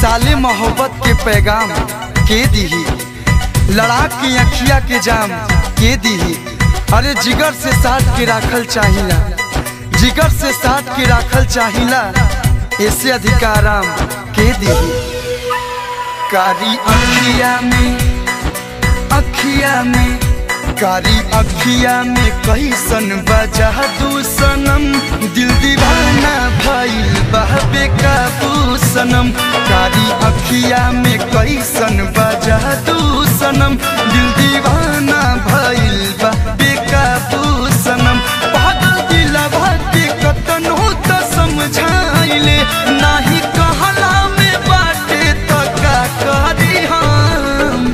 साले मोहब्बत के पैगाम के दीही लड़ा के अखिया के जाम के दीही अरे जिगर से साथ के राखल चाहिला जिगर से साथ के राखल चाहिला ऐसे अधिकाराम के दीही कारी अखिया में अखिया में कारी अखिया में कैसन बजा दू सनम दिल दीवाना भइल बहबे काबू सनम कारी अखिया में कैसन बजा दू सनम दिल दीवाना भइल बहबे काबू सनम पागल दिलवा के कतनो त समझाइले नाही कहला में बाटे त का करी हम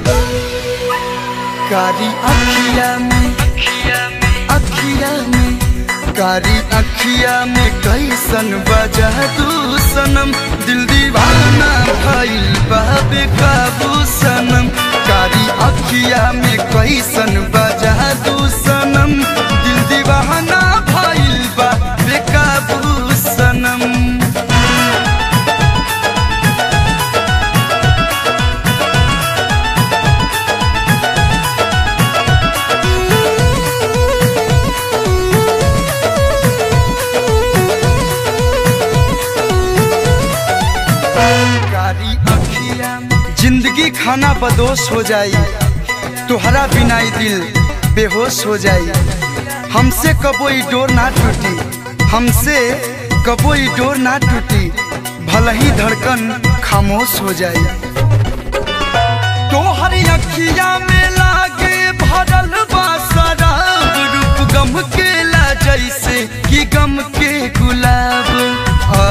कारी अखिया में अखिया में कारी अखिया में कैसन बजा दू सनम दिल दीवाना भइल बाबे काबू सनम कारी अखिया में कैसन बजा दू सनम दिल दीवाना भइल बाबे काबू सनम कारी अखिया जिंदगी खाना बदोश हो जाई तुहरा बिना ई दिल बेहोश हो जाई हमसे कबो ई डोर ना टूटी हमसे कबो ई डोर ना टूटी भले ही धड़कन खामोश हो जाई तोहर अखिया में लागे भरल बा शराब रूप गम के ला जैसे कि गम के गुलाब आ,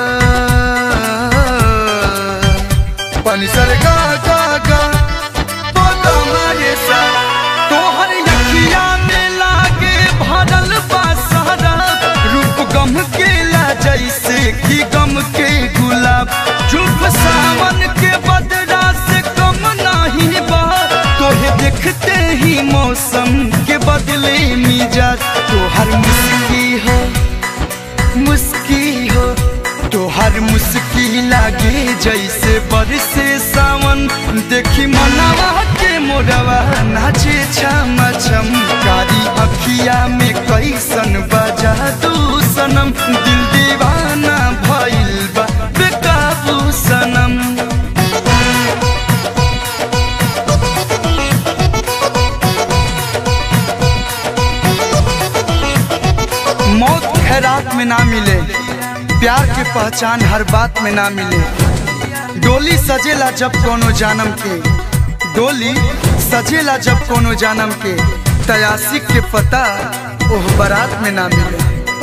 पानी सर गा गा गा बोला मारे सा तोहर अखिया में लागे भरल बा शराब रूप गम के ला जैसे कि गम के गुलाब चुप सावन के बदला से कम नहीं बा तोहे देखते ही मौसम के बदले मिजाज तोहर मुस्की हो मुस्की हो तोहर मुस्की लागे जैसे बरसे सावन देखी मनवा के मोरवा नाचे छम छम कारी अखिया में कैसन बजा तू सनम दिल दीवाना भइल बा बेकाबू सनम मौत खैरात में ना मिले प्यार के पहचान हर बात में ना मिले डोली सजेला जब कोनो जानम के डोली सजेला जब कोनो जानम के तयासिक के पता ओह बारात में ना मिले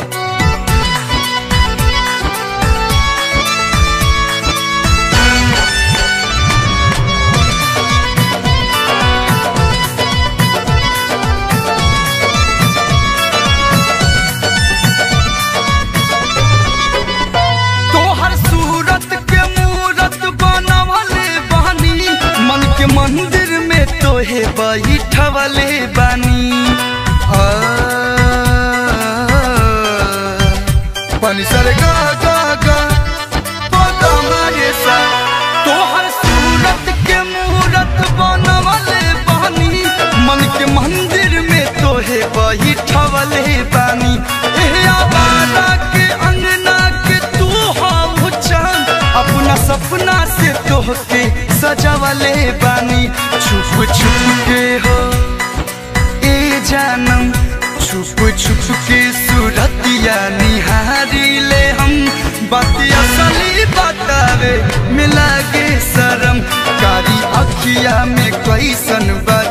तोहर सूरत के मूरत बनवले बानी मन के मंदिर में तोहे बैठवले बानी आ, पानी सर गा गा गा बोला मारे सा तोहर सूरत के मूरत बनवले बानी मन के मंदिर में तोहे बैठवले बानी एह आवारा के अंगना के तू हो चांद अपना सपना से तोहके सजावले बानी छुप छुप के हो ए जानम छुप छुप के सूरतिया निहारी ले हम बात असली बतावे मिला के शरम कारी अखिया में कैसन बा